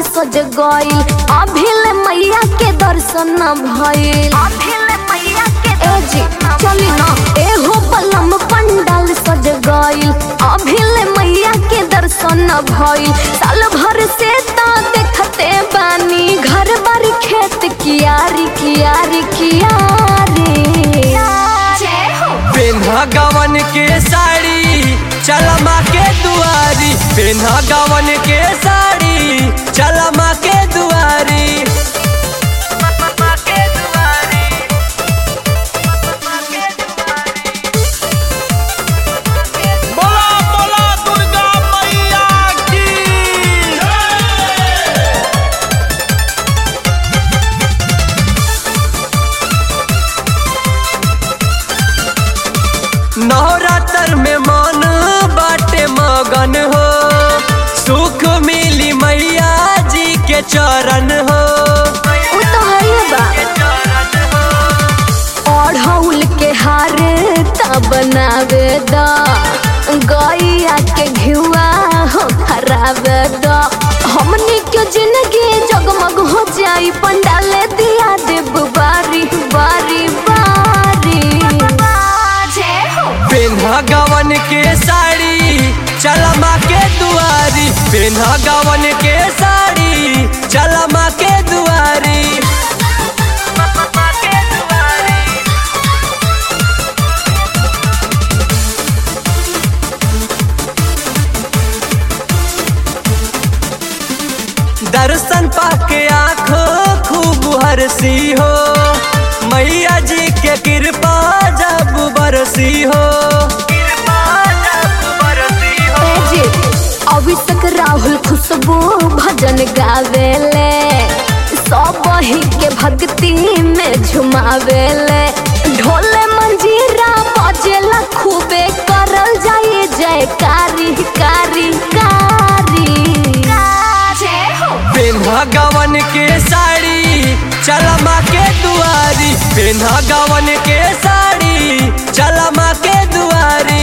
सज गइल अभिल मैया के दर्शन न भइल ए जी चली ना एहो बलम पंडाल सज गइल अभिल मैया के दर्शन न भइल साल भर से ता देखते बानी घर बारी खेत कियारी कियारी कियारी जय हो पेन्हा गवन के साड़ी चल माँ के दुआरी पेन्हा गवन के साड़ी चल माँ के दुआरी बोला बोला दुर्गा मैया की नवरात्र में मन बाटे मगन हो सुख मिली मैया जी के चरण हो उ तो हइए बा ओढ़ौल के हार ता बनावे द गैया के घिवा हो खराबे द हमनी के जिंदगी जगमग हो जाई पंडाले दिया देव बारी बारी बारी जय हो पेन्हा गवन के साड़ी चल माँ के दुआरी पेन्हा गवन के साड़ी चल माँ के दुआरी दर्शन पाके आँख खूब हरसी हो मैया जी के कृपा जब बरसी हो ए जी अभिषेक राहुल खुशबू भजन गावेले सब ही के भक्ति में झुमावेले ढोले मंजीरा बजेला खूबे करल जाए जयकारी कारी कारी जय हो पेन्हा गवन के साड़ी चल माँ के दुआरी पेन्हा गवन के साड़ी चल माँ के दुआरी